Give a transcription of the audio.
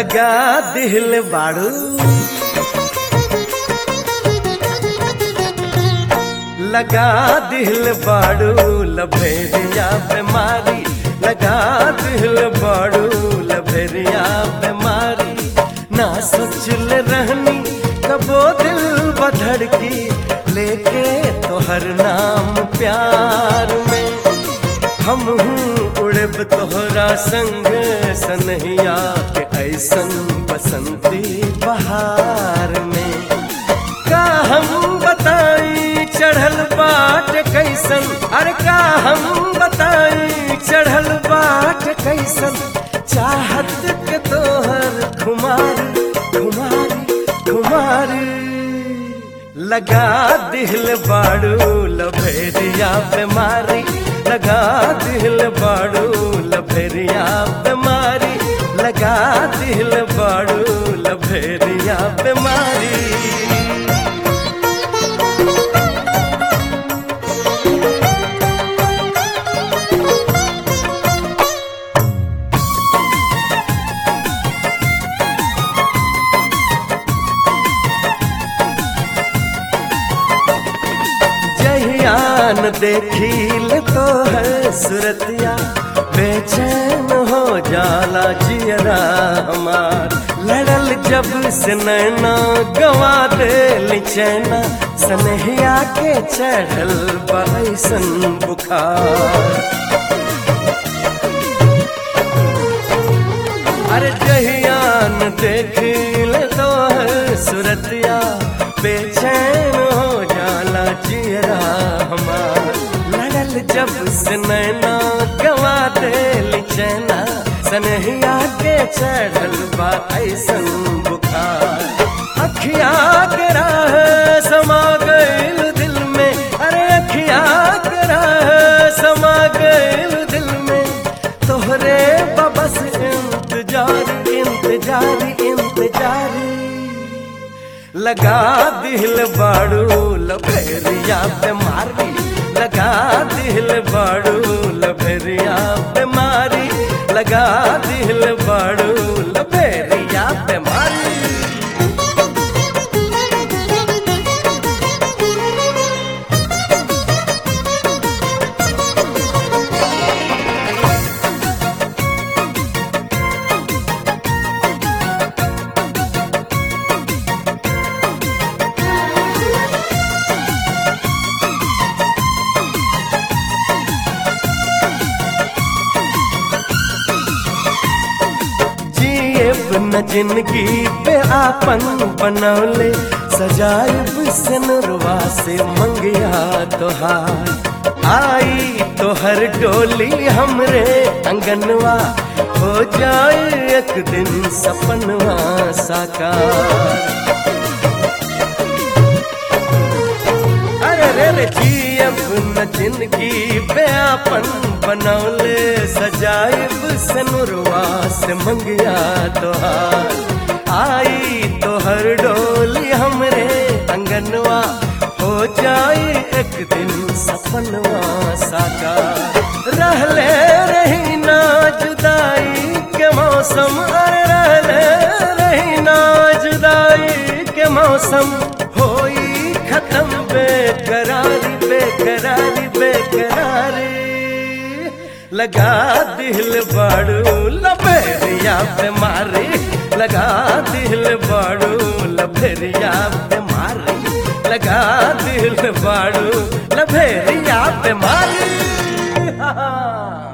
लगा दिल बाड़ू लगा दिल बाड़ू लभेरिया बीमारी लगा दिल बाड़ू लभेरिया बीमारी ना सोचल रहनी कबो दिल बधड़ की लेके तोहर नाम प्यार में हम उड़ब तोहरा संग सनहिया के ऐसन बसंती बहार में का हम बताई चढ़ल बाट कैसन अरे का हम बताई चढ़ल बाट कैसन चाहत के तोहर खुमारी खुमारी खुमारी लगा दिल बाड़ू लभेरिया बीमारी लगा दिल बाड़ू लभेरिया बीमारी लगा दिल बाड़ू लभेरिया बीमारी जहियान देखील तो है सुरतिया बेचैन हो जाला जियरा हमार लड़ल जब से नैना गवा दे चैना सनहिया के चढ़ल बैसन बुखार अरे जहियान देखील तो है सुरतिया बेचैन हो जाला जियरा हमार लड़ल जब से नैना गवा दे चैना सनहिया के चढ़ल बा ऐसन बुखार अखिया के राह समा गइल दिल में अरे अखिया के राह समा गइल दिल में तोहरे बबस इंतजार इंतजार इंतजार लगा दिल बाड़ू लभेरिया बीमारी लगा दिल बाड़ू लभेरिया बीमारी लगा दिल बाड़ू लभेरिया बीमारी जिएब न जिंदगी पे आपन बनौले सजाइब सनरवा से मंगिया तोहार आई तोहर डोली हमरे अंगनवा हो जाए एक दिन सपनवा साकार अरे रे रे जियब न जिंदगी पे आपन बनौले सजाइब सनुरवा से मंगिया तोहार आई तोहर डोली हमरे अंगनवा हो जाए एक दिन सपनवा साकार रहले रही ना जुदाई के मौसम अरे रहले रही ना जुदाई के मौसम होई खत्म बेकरारी बेकरारी बेकरारी लगा दिल बाड़ू लभेरिया बीमारी लगा दिल बाड़ू लभेरिया बीमारी लगा दिल बाड़ू लभेरिया बीमारी